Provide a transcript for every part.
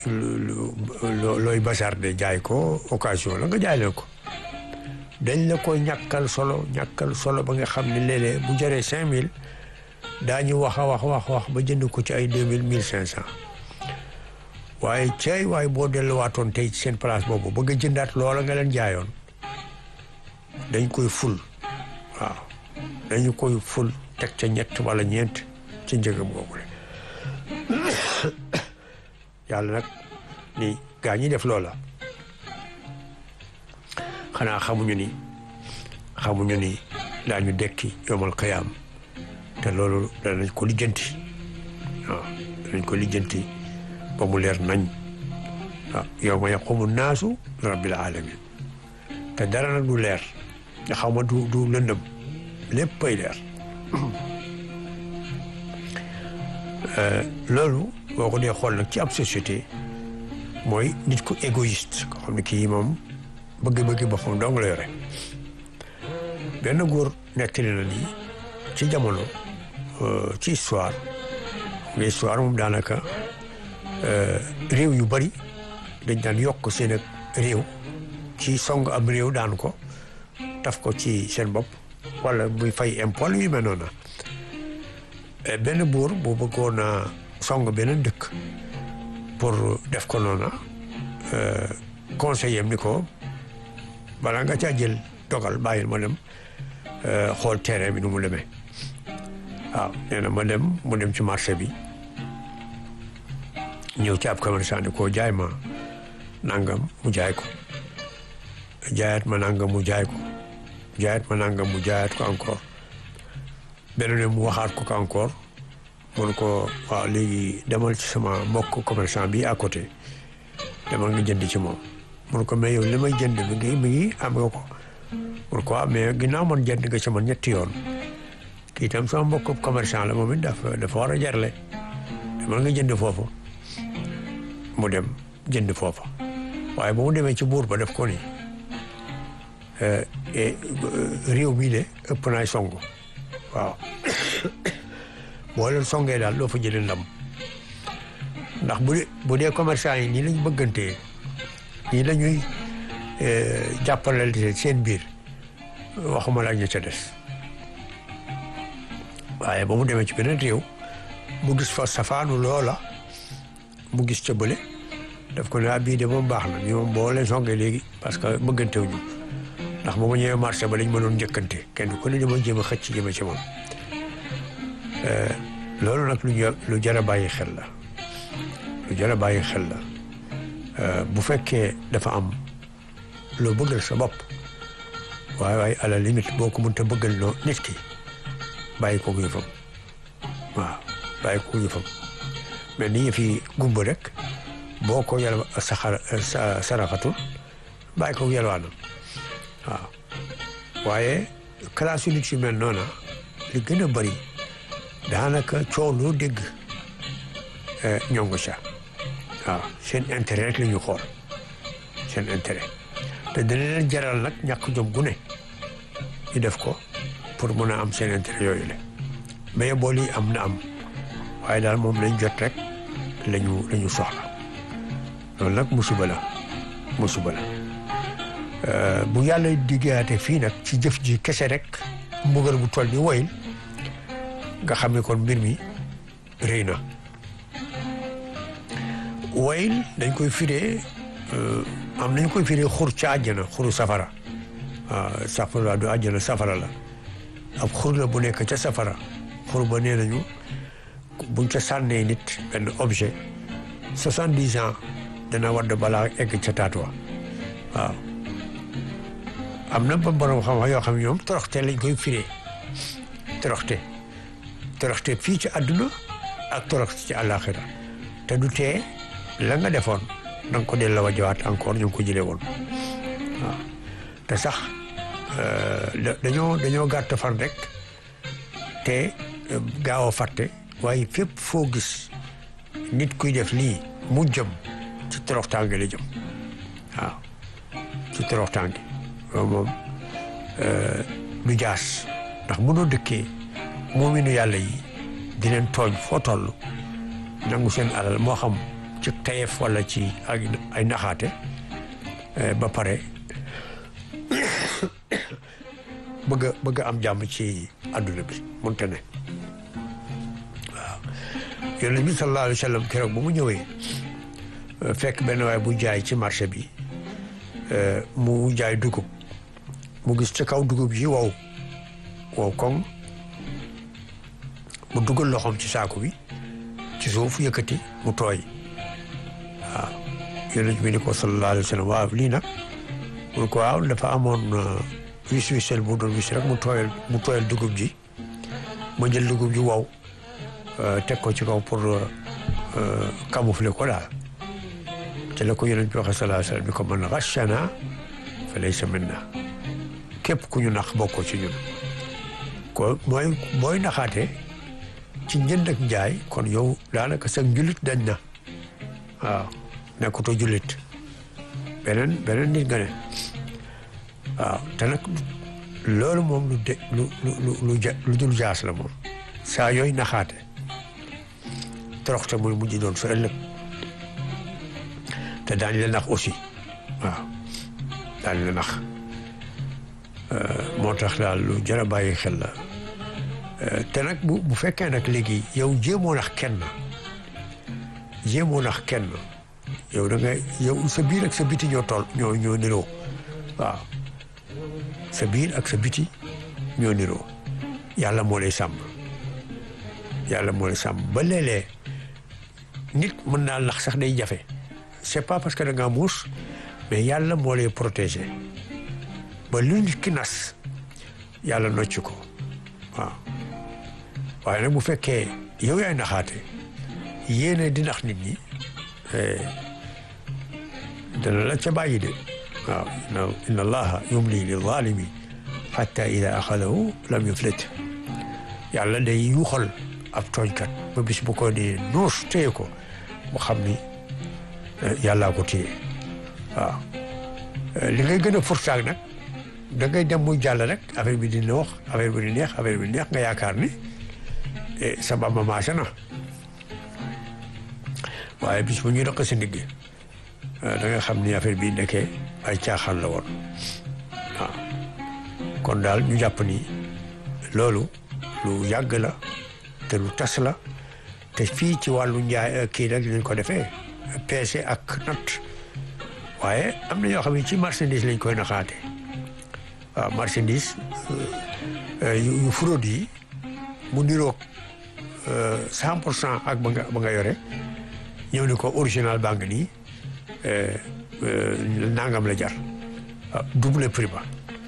looy bazarder jaay ko occasion la nga jaay leen ko dañ la ko ñàkkal solo ñàkkal solo ba nga xam ne léeg-léeg bu jëree cinq mille daañu wax a wax wax wax ba jënd ko ci ay deux mille mille cinq cent waaye cey waaye boo delluwaatoon tey ci seen place boobu bëgg a jëndaat loola nga leen jaayoon dañ koy ful waaw dañu koy ful teg ca ñett wala ñeent ci njëgam boobu le yàlla nag ni gaa ñi def loola xanaa xamuñu ni xamuñu ni daañu dekki yomal xiyaam te loolu danañ ko lijjanti waaw danañ ko lijjanti ba mu leer nañ waaw yawma yaqumu naasu li rabbil alamin te dara nag du leer nga xaw ma du du lëndëm léppay leer loolu boo ko dee xool nag ci ab société mooy nit ku égoïste ko xam ne kii moom bëgg-bëgg boppam dong la yore benn góor nettali na ni ci jamono ci histoire nga histoire moom daanaka réew yu bari dañ daan yokk seen ak réew ci song am réew daan ko taf ko ci seen bopp wala muy fay impôt yu mel noonu benn buur bu bëggoon a song beneen dëkk pour def ko noona conseiller ni ko balaa nga caa jël dogal bàyyil ma dem xool terrain bi nu mu demee waaw nee na ma dem mu dem ci marché bi ñëw ci ab commerçant ni ko jaay ma nangam mu jaay ko jaayaat ma nangam mu jaay ko jaayaat ma nangam mu jaayaat ko encore beneen mu waxaat ko ko encore mun ko waaw léegi demal ci sama mbokk commerçant bi à côté demal nga jënd ci moom mun ko mais yow li may jënd mi ngi mi ngi am nga ko mun ko waaw mais ginnaaw man jënd nga ci man ñetti yoon kii itam sama mbokk commerçant la moom it dafa dafa war a jarle demal nga jënd foofu mu dem jënd foofa waaye ba mu demee ci buur ba def ko ni réew mii de ëpp naay songu waaw boo leen songee daal doo fa jëlee ndam ndax bu dee bu dee commerçant yi nii lañ bëggantee nii la ñuy jàppalante seen biir waxuma la ñu ca des waaye ba mu demee ci beneen réew mu gis fa safaanu loola mu gis ca bële daf ko ne bii de moom baax na ñu moom boo leen songee léegi parce que bëggantewuñu ndax ba ma ñëwee marché ba lañ mënoon njëkkante kenn ku ne dama jéem a xëcc jëme ci moom loolu nag lu lu jar a bàyyi xel la lu jar a bàyyi xel la bu fekkee dafa am loo bëggal sa bopp waaye waaye à la limite boo ko mënta bëggal loo nit ki bàyyi ko yëfam waaw bàyyi ko yëfam mais ni ñu fi gumba rek boo ko yàlla saxar saraxatul bàyyi ko yalwaanam waaw waaye classe yu nit yu mel noona li gën a bëri daanaka coow loo dégg ñongo ca waaw seen intérêt rek la ñu xool seen intérêt te dana leen jaral nag ñàkk jom gu ne ñu def ko pour mën a am seen intérêt yooyu la mais bool yi am na am waaye daal moom lañ jot rek lañu la ñu soxla loolu nag musiba la musiba la bu yàlla diggaate fii nag ci jëf ji kese rek mbugal bu toll ni woyil nga xam ne kon mbir mi rëy na woyil dañ koy firee am nañ koy firee xur ca àjjana xuru safara waaw safara du àjjana safara la ab xur la bu nekk ca safara xur ba nee nañu buñ ca sànnee nit benn objet soixante-dix ans dana wadd balaa egg ca taatuwa waaw am na ba borom xam-xam yoo xam ne ñoom toroxte lañ koy firee toroxte toroxte fii ci àdduna ak toroxte ci àllaaxira te du tee la nga defoon da nga ko delloo wajawaat encore ñu ngi ko jëlee woon waaw te sax dañoo dañoo gàtt fan rek te gaaw a fàtte waaye fépp foo gis nit kuy def lii mu jëm ci toroxtaange la jëm waaw ci toroxtaange loolu moom du jaas ndax mënoo dëkkee moominu yàlla yi di leen tooñ foo toll nangu seen alal moo xam ci tayef wala ci ay ay naxaate ba pare bëgg a bëgg a am jàmm ci àdduna bi mënta ne waaw yonent bi sallallahu alayhi wa sallam keroog bu mu ñëwee fekk benn waay bu jaay ci marché bi mu jaay dugub mu gis ci kaw dugub yi wow wow koŋ mu dugal loxoom ci saako bi ci suuf yëkkati mu tooy waaw yonent bi ni ko sallallahu alayhi wa sallam waaw lii nag mun ko waaw dafa amoon wis wisel bu doon wis rek mu tooyal mu tooyal dugub ji ma jël dugub ji wow teg ko ci kaw pour camoufler ko daal te la ko yonent bi waxe sallallahu alayhi wa sallam bi ko man ghashana fa laysa minna képp ku ñu nax bokkoo ci ñun ko mooy booy naxaate ci njënd ak njaay kon yow daanaka sa njulit dañ na waaw nekkutoo jullit beneen beneen nit nga ne waaw te nag loolu moom lu de lu lu lu lu dul jaas la moom saa yooyu naxaate toroxte muy mujj doon sa ëllëg te daañu la nax aussi waaw daañu la nax moo tax daal lu jar a bàyyi xel la te nag bu bu fekkee nag léegi yow jéemoo nax kenn jéemoo nax kenn yow da ngay yow sa biir ak sa biti ñoo tool ñoo ñoo niroo waaw sa biir ak sa biti ñoo niroo yàlla moo lay sàmm yàlla moo lay sàmm ba léeg-léeg nit mën naa nax sax day jafe c'est pas parce que da ngaa muus mais yàlla moo lay protéger ba lu nit ki nas yàlla nocc ko waaw waaye nag bu fekkee yow yaay naxaate yéene di nax nit ñi dana la ca bàyyi de waaw inna allaha yumli lil zalimi xatta ida axadahu lam yuflit yàlla day yuuxal ab tooñkat ba bis bu ko di nuus téye ko mu xam ni yàllaa ko téye waaw li ngay gën a furtaag nag da ngay dem muy jàll rek affaire bi dina wax affaire bi di neex affaire bi di neex nga yaakaar ni sa bamba maase na waaye bis bu ñuy rëq si ndigg da nga xam ni affaire bi nekkee ay caaxaan la woon waaw kon daal ñu jàpp ni loolu lu yàgg la te lu tas la te fii ci wàllu njaay kii nag lañ ko defee peese ak natt waaye am na ñoo xam ne ci marchandise lañ koy naxaate waaw marchandise yu fraude yi mu niroog cent pour cent ak ba nga ba nga yore ñëw ni ko original baa ngi nii nangam la jar waaw double prix ba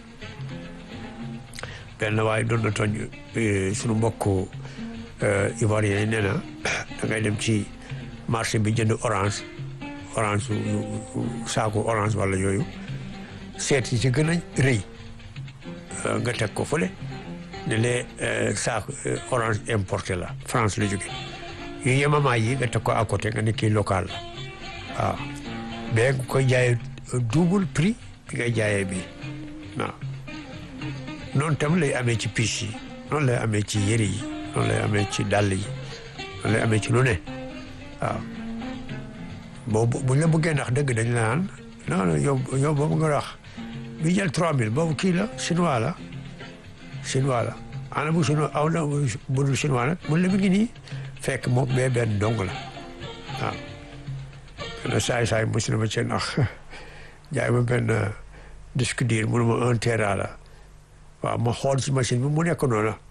benn waaye doon na tooñ suñu mbokk ivoirien yi nee na da ngay dem ci marché bi jënd orange orange saaku orange wala yooyu seet yi ci gën a rëy nga teg ko fële ne lee saaku orange importé la France la jóge yu yemamaay yi nga teg ko à côté nga ne kii local la waaw bee nga koy jaayee double prix bi ngay jaayee bi waaw noonu tam lay amee ci piche yi noonu lay amee ci yëre yi noonu lay amee ci dàll yi noonu lay amee ci lu ne waaw boobu buñ la bëggee ndax dëgg dañ la naan non non yow yow boobu nga wax bi jël 3000 boobu kii la chinois la chinois la ana bu chinois aw na bu dul chinois nag mun la mi ngi nii fekk moom bee benn dong la waaw benn saay saay mos na ma ci nax jaay ma benn disque dur mënu ma un tera la waaw ma xool ci machine bi mu nekk noonu la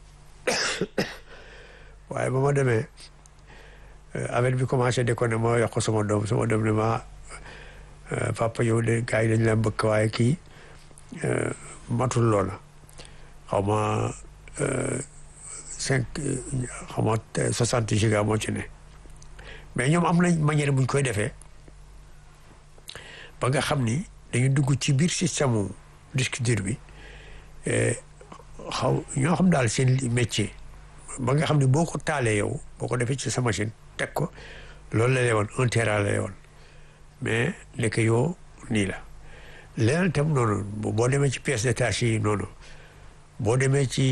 waaye ba ma demee affaire bi commencé de ko ne ma yokk sama doom sama doom ne ma papa yow de gars yi dañ la mbëkk waaye kii matul loola xaw ma cinq xaw ma soixante giga moo ci ne mais ñoom am nañ manière buñ koy defee ba nga xam ni dañu dugg ci biir système disque dur bi xaw ñoo xam daal seen métier ba nga xam ne boo ko taalee yow boo ko defee ci sa machine teg ko loolu la lay woon un tera la lay woon mais nekk yoo nii la leneen itam noonu boo demee ci pièce détachée yi noonu boo demee ci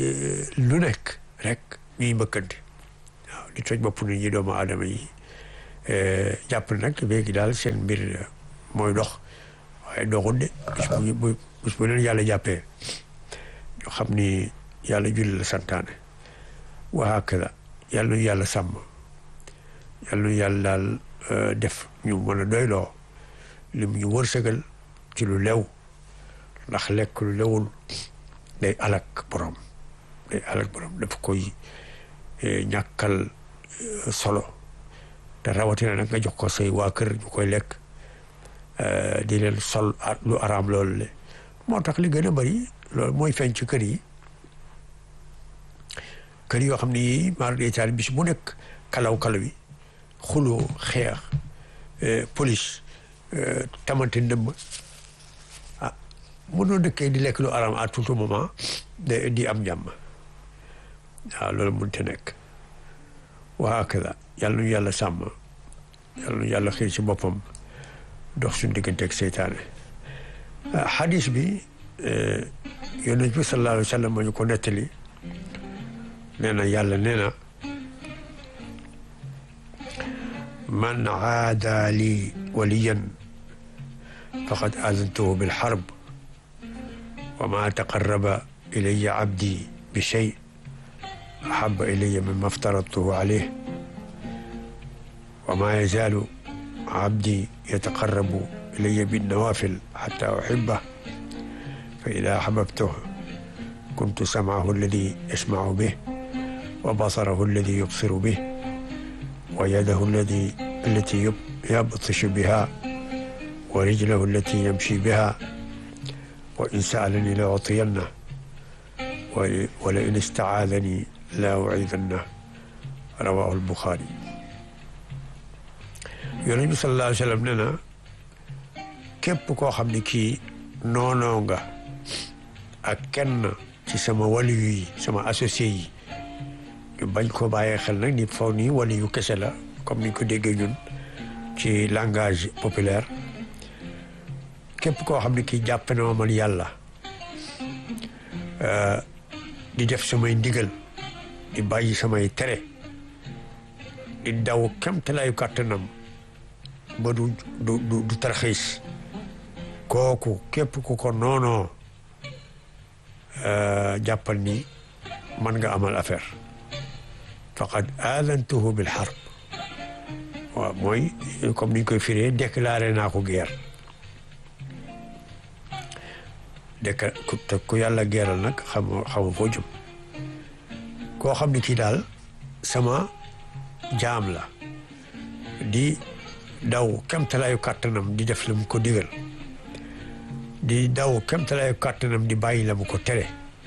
lu nekk rek ñuy mbëkkante waaw di toj bopp nit ñi doomu aadama yi jàpp nag léegi daal seen mbir mooy dox waaye doxul de bis bu bis bu leen yàlla jàppee ñu xam ni yàlla julli la santaane wa hakada yàlla nu yàlla sàmm yàlla nu yàlla daal def ñu mën a doyloo li mu ñu wërsëgal ci lu lew ndax lekk lu lewul day alak borom day alak borom daf koy ñàkkal solo te rawatina nag nga jox ko say waa kër ñu koy lekk di leen sol lu araam loolu le moo tax li gën a bari loolu mooy feeñ ci kër yi kër yoo xam ne yii maar détail bis bu nekk kalaw kalaw yi xuloo xeex police tamante ndëmm ah mënoo dëkkee di lekk lu araam à tout moment de di am jàmm waaw loolu mënut a nekk waa akada yàlla nu yàlla sàmm yàlla nu yàlla xëy ci boppam dox suñu diggante ak seytaane xadis bi yonent bi sallallahu alayhi wa sallam ma ñu ko nettali nee na yàlla nee na man aada li waliyan faqad aazantuhu bilxarb wa ma taqarraba ilaya abdi bi shay ahaba ilaya mimma aftaradtuhu alayh wa ma yazaalu abdi yataqarrabu ilaya binnawafil xata uxibah fa ida axbabtuhu kuntu samcahu alladi yasmacu bih wa basarahu alladi yubsiru bih wa yadahu alladi allati yabtishu biha wa rijlahu allati yamshi biha wa in saalani la utiyanna wa la in istacaadani la uciidanna rawahu albuxaari yonent bi sallallahu alayhi wa sallam nee na képp koo xam ne kii noonoo nga ak kenn ci sama waliyu yi sama associé yi ñu bañ ko bàyyee xel nag ni faw nii waliyu kese la comme niñ ko déggee ñun ci langage populaire képp koo xam ne kii jàpp na ma man yàlla di def samay ndigal di bàyyi samay tere di daw kemtalaayu kàttanam ba du du du tarxiis kooku képp ku ko noonoo jàppal ni man nga amal affaire faqad aadantuhu bil harb waaw mooy comme niñ koy firee déclaré naa ko guerre décla te ku yàlla geeral nag xam xamu foo jëm koo xam ne kii daal sama jaam la di daw kemtalaayu kàttanam di def la mu ko digal di daw kemtalaayu kàttanam di bàyyi la mu ko tere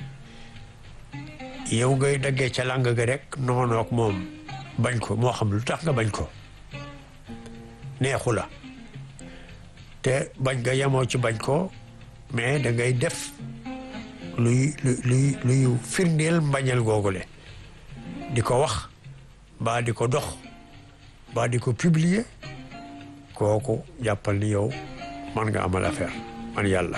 yow ngay daggee ca làng ga rek noonu ak moom bañ ko moo xam lu tax nga bañ ko neexu la te bañ nga yemoo ci bañ ko mais da ngay def luy luy luy firndeel mbañal googule di ko wax mbaa di ko dox mbaa di ko publier kooku jàppal ni yow man nga amal affaire man yàlla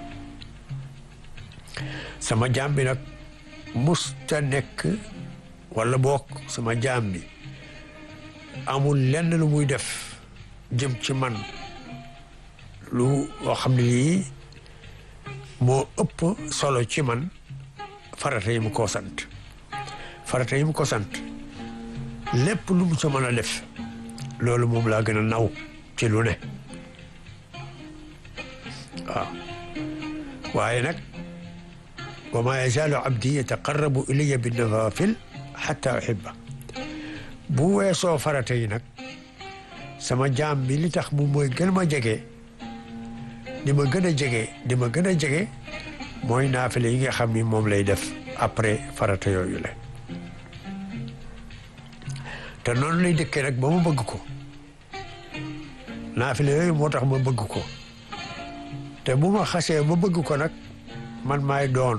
sama jaam bi nag musta nekk wala boog sama jaam bi amul lenn lu muy def jëm ci man lu loo xam ne lii moo ëpp solo ci man farata yi mu ko sant farata yi mu ko sant lépp lu mu sa mën a def loolu moom laa gën a naw ci lu ne waaw waaye nag wa ma yazaalu abdi yataqarrabu ilayya bin nawafil xatta uhibba bu weesoo farata yi nag sama jaam bi li tax mu mooy gën ma jege di ma gën a jege di ma gën a jege mooy naafile yi nga xam ni moom lay def après farata yooyu la te noonu lay dëkkee nag ba ma bëgg ko naafile yooyu moo tax ma bëgg ko te bu ma xasee ba bëgg ko nag man maay doon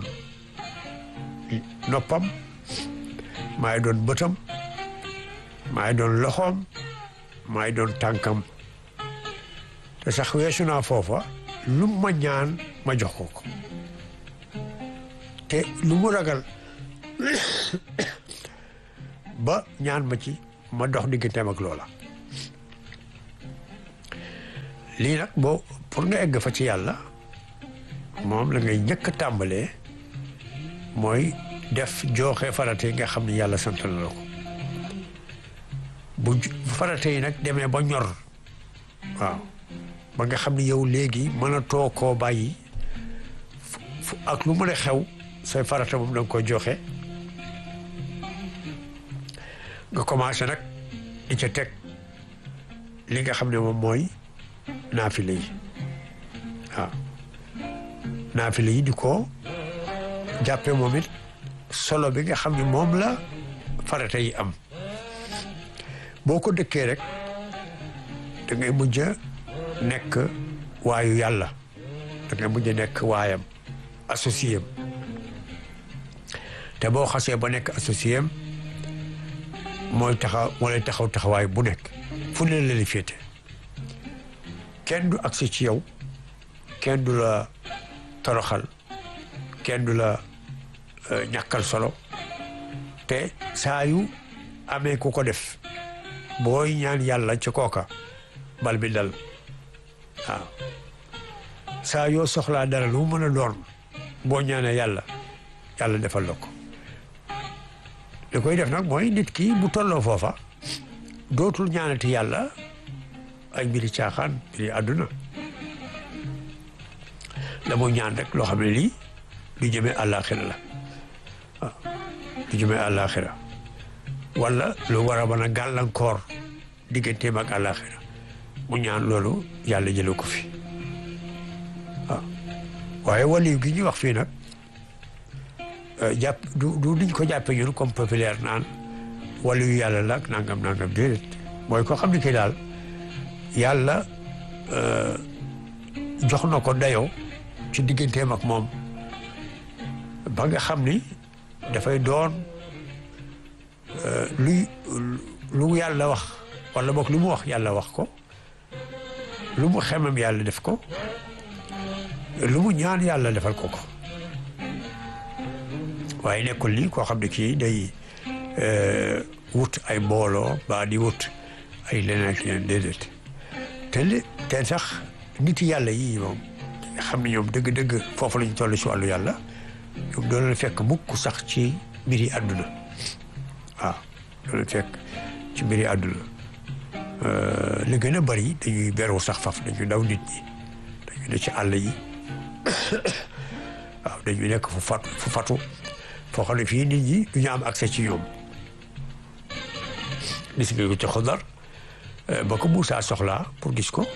noppam maay doon bëtam maay doon loxoom maay doon tànkam te sax weesu naa foofa lu ma ñaan ma jox ko ko te lu mu ragal ba ñaan ma ci ma dox digganteem ak loola lii nag boo pour nga egg fa ci yàlla moom la ngay njëkk a tàmbalee mooy def jooxe farate yi nga xam ne yàlla sant na la ko bu farate yi nag demee ba ñor waaw ba nga xam ne yow léegi mën a too koo bàyyi ak lu mën a xew say farata moom da nga koy joxe nga commencé nag di ca teg li nga xam ne moom mooy naafile yi waaw naafile yi di ko jàppe moom it solo bi nga xam ne moom la farata yi am boo ko dëkkee rek da ngay mujj a nekk waayu yàlla da ngay mujj a nekk waayam associé am te boo xasee ba nekk associé am mooy taxaw moo lay taxaw taxawaay bu nekk fu ne la la féete kenn du agsi ci yow kenn du la toroxal kenn du la ñàkkal solo te saa yu amee ku ko def booy ñaan yàlla ci kooka bal bi dal waaw saa yoo soxlaa dara lu mu mën a doon boo ñaanee yàlla yàlla defal la ko li koy def nag mooy nit ki bu tolloo foofa dootul ñaanati yàlla ay mbiri caaxaan mbiri àdduna la muy ñaan rek loo xam ne lii du jëmee àllaaxira la waaw du jëmee àllaaxira wala lu war a mën a gàllankoor digganteem ak àllaaxira mu ñaan loolu yàlla jële ko fi waaw waaye waliyu gi ñuy wax fii nag jàpp du du niñ ko jàppe ñun comme populaire naan waliyu yàlla la ak nangam nangam déedéet mooy ko xam ne kii daal yàlla jox na ko dayoo ci digganteem ak moom ba nga xam ni dafay doon luy lu yàlla wax wala boog lu mu wax yàlla wax ko lu mu xemam yàlla def ko lu mu ñaan yàlla defal ko ko waaye nekkul lii koo xam ne kii day wut ay mbooloo ba di wut ay leneen ak leneen déedéet te li te sax nit yàlla yii moom nga xam ne ñoom dëgg-dëgg foofu lañu toll si wàllu yàlla ñoom doon la fekk mukk sax ci mbiri àdduna waaw doon la fekk ci mbiri àdduna li gën a bari dañuy beru sax faf dañuy daw nit ñi dañuy ne ci àll yi waaw dañuy nekk fu fatu fu fatu foo xam ne fii nit ñi du ñu am accès ci ñoom gis nga ko ci xudar ba ko Moussa soxlaa pour gis ko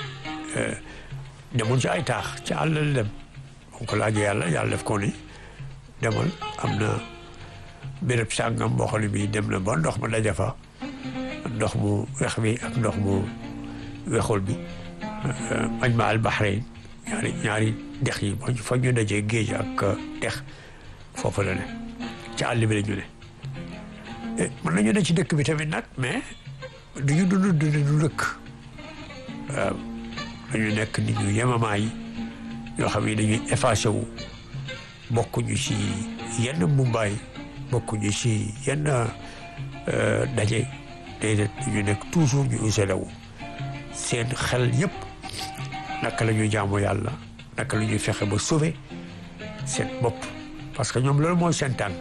demul ci ay taax ci àll la dem moom ko laajee yàlla yàlla def ko ni demal am na béréb sàngam boo xam ne bii dem na ba ndox ma daja fa ndox mu wex bi ak ndox mu wexul bi majma al bahrain ñaari ñaari dex yi fa ñu dajee géej ak dex foofu la ne ci àll bi la ñu ne mën nañu ne ci dëkk bi tamit nag mais du ñu dund dund du dëkk waaw dañu nekk nit ñu yemamaay yi yoo xam ne dañuy effacé wu bokkuñu ci yenn mbumbaay bokkuñu ci yenn daje déedéet ñu nekk toujours ñu isolé wu seen xel yëpp naka la ñuy jaamu yàlla naka la ñuy fexe ba sauver seen bopp parce que ñoom loolu mooy seen tànk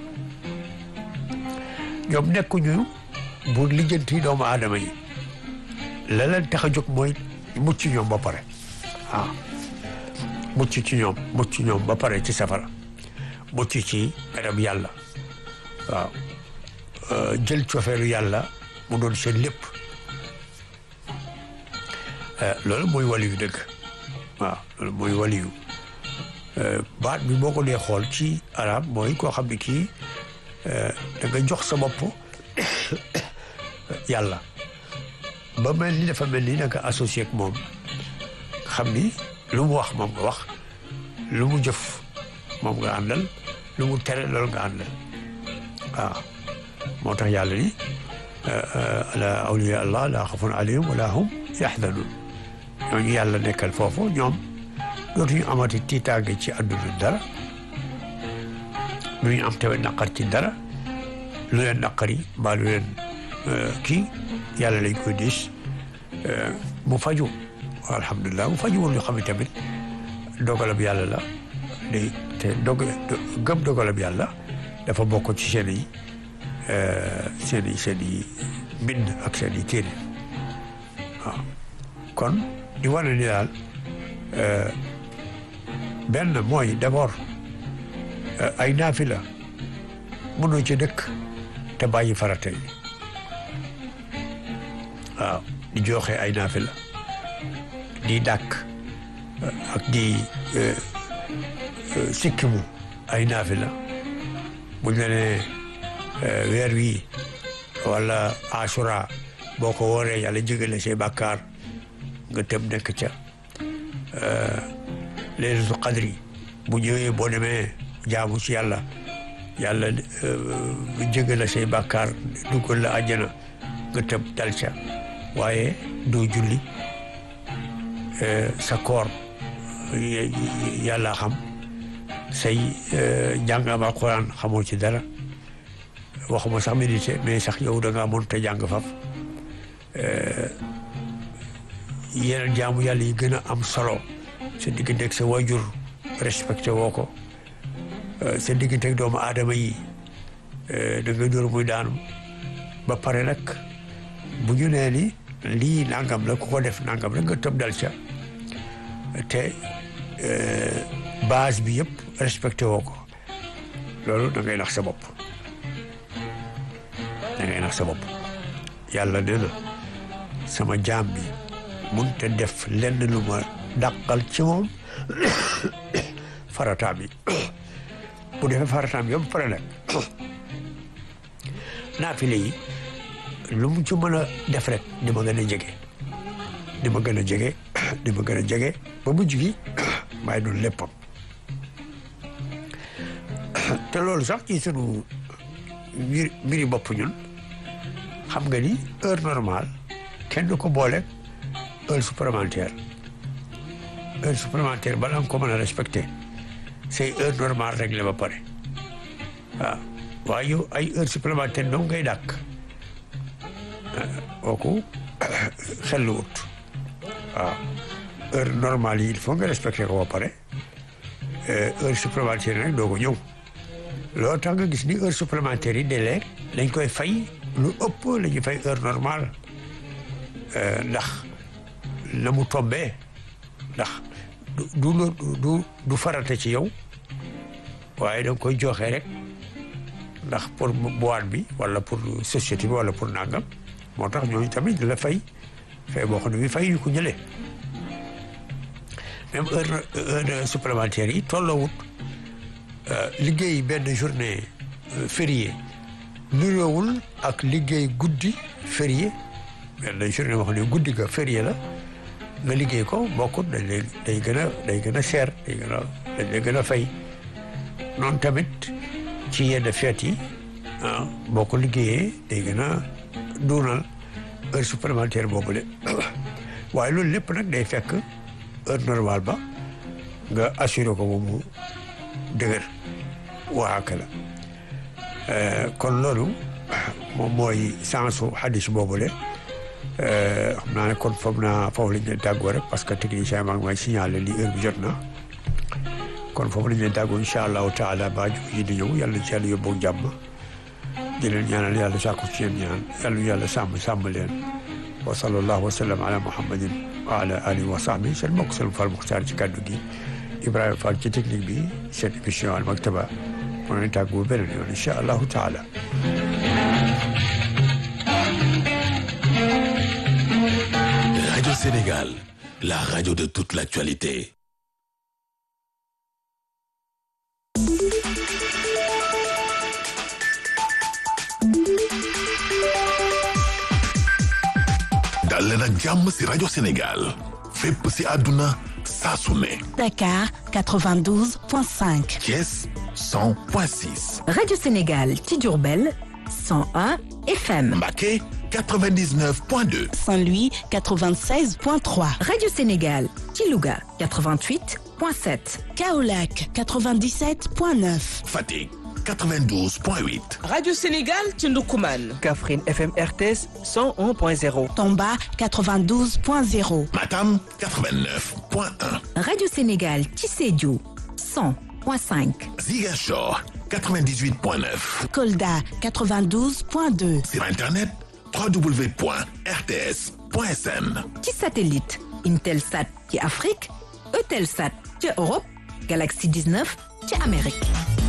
ñoom nekkuñu bu lijjanti doomu aadama yi la leen tax a jóg mooy mucc ñoom ba pare waaw mucc ci ñoom mucc ñoom ba pare ci safara mucc ci garab yàlla waaw jël cofeelu yàlla mu doon seen lépp loolu mooy waliyu dëgg waaw loolu mooy waliyu baat bi boo ko dee xool ci arab mooy koo xam ne kii da nga jox sa bopp yàlla ba mel ni dafa mel ni da nga associé ak moom xam ni lu mu wax moom nga wax lu mu jëf moom nga àndal lu mu tere loolu nga àndal waaw moo tax yàlla ni ala awliya allah laa xafun alayhim wala hum yaxzanun ñooñu yàlla nekkal foofu ñoom dootuñu amati tiitaange ci àdduna dara lu ñu am tamit naqar ci dara lu leen naqari mbaa lu leen kii yàlla lañ koy diis mu faju alhamdulilah bu fajuwul ñu xam ne tamit dogalab yàlla la day te dog gëm dogalab yàlla dafa bokk ci seen i seen i seen i mbind ak seen i téere waaw kon di wane ni daal benn mooy d'abord ay naafila mënoo ci dëkk te bàyyi farata yi waaw di joxe ay naafila di dàkk ak di sikkimu ay naafila buñ la ne weer wi wala asura boo ko wooree yàlla jégale say bàkkaar nga tëb nekk ca leelatul qadri bu ñëwee boo demee jaamu ci yàlla yàlla jégale say bàkkaar duggal la àjjana nga tëb dal ca waaye doo julli sa koor yàlla xam say jàngam alquran xamoo ci dara waxuma sax médité mais sax yow da ngaa mën te jàng faf yeneen jaamu yàlla yi gën a am solo sa digganteeg sa wajur respecté woo ko sa digganteeg doomu aadama yi da ngay dóor muy daanu ba pare nag bu ñu nee ni lii nangam la ku ko def nangam la nga tëb dal ca te base bi yëpp respecté woo ko loolu da ngay nax sa bopp da ngay nax sa bopp yàlla nee na sama jaam bi mun te def lenn lu ma dàqal ci moom farataam yi bu defee farataam yëpp pare nag naafile yi lu mu ci mën a def rek di ma gën a jege di ma gën a jege di ma gën a jege ba mujj gi maay doon léppam te loolu sax ci sunu mbir mbiri bopp ñun xam nga ni heure normale kenn du ko boole heure supplémentaire heure supplémentaire bala nga ko mën a respecté c'est heure normale réglé ba pare waaw waaye yow ay heure supplémentaire dong ngay dàkk kooku xel lu wut waaw heure normale yi il faut nga respecté ko ba pare heure supplémentaire nag doo ko ñëw loolu tax nga gis ni heure supplémentaire yi léeg-léeg dañ koy fay lu ëpp la ñuy fay heure normale ndax na mu tombee ndax du du du farata ci yow waaye da nga koy joxe rek ndax pour boîte bi wala pour société bi wala pour nangam moo tax ñooñu tamit la fay fay boo xam ne bi fay yu ko jëlee même heure heure supplémentaire yi tolloowut liggéey benn journée férié nuroowul ak liggéey guddi férié benn journée boo xam ne guddi ga férié la nga liggéey ko bokkut dañ lay day gën a day gën a cher day gën a dañ lay gën a fay noonu tamit ci yenn fête yi ah boo ko liggéeyee day gën a duunal heure supplémentaire boobule waaye loolu lépp nag day fekk heure normale ba nga assuré ko moom mu dëgër waaka la kon loolu moom mooy sensu hadis boobule xam naa ne kon foog naa foofu lañ leen tàggoo rek parce que technicien maa ngi may signalé li heure bi jot na kon foofu lañ leen tàggoo incha allahu taala ba ji di ñëw yàlla ci yàlla yóbbu jàmm di leen ñaanal yàlla sàkku ci yéen ñaan yàlla yàlla sàmm sàmm leen wa sallallahu wa sallam ala muhammadin wa ala alihi wa sahbi seen mbokk seen Fall Muxtaar ci kàddu gi Ibrahima Fall ci technique bi seen émission Al Maktaba moo leen tàggoo beneen yoon incha allahu taala Radio Sénégal, la radio de toute l'actualité. dal leen ak jàmm ci Radio Sénégal fépp ci àdduna saa su ne. Dakar 92.5. Thiès 100.6. Radio Sénégal ci Diourbel 101 FM. Mbacké 99.2. Saint-Louis 96.3. Radio Sénégal ci Louga 88.7. Kaolack 97.9. Fatick 92.8 Radio Sénégal ci Ndoukoumane. Kaffrine FM RTS 101.0. Tomba 92.0. Matam 89.1 Radio Sénégal ci Sédhiou 100.5 Ziguinchor 98.9 Kolda 92.2. sur internet www.rts.sn ci satellite Intelsat ci Afrique Eutelsat ci Europe Galaxy 19 ci Amérique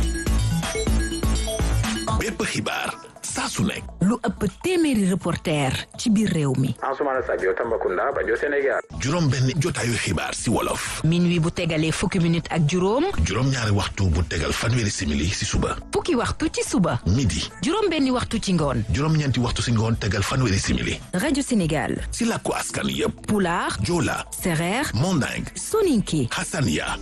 bépp xibaar saa su nekk lu ëpp téeméeri reporter ci biir réew mi Ansoumana Sadio Tambacounda Bajo Sénégal juróom benn jotaayu xibaar si wolof minuit bu tegalee fukki minute ak juróom juróom ñaari waxtu bu tegal fanweeri simili si suba fukki waxtu ci suba midi juróom benni waxtu ci ngoon juróom ñeenti waxtu si ngoon tegal fanweeri simili Radio Sénégal si làkku askan yépp Pulaar Joola Sereer Manding Soninké Hassania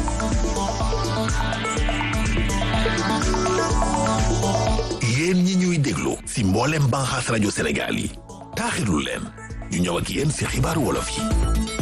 yéen ñi ñuy déglu si mboolem banxaas rajo Sénégal yi taaxirlu leen ñu ñëw ak yéen si xibaaru wolof yi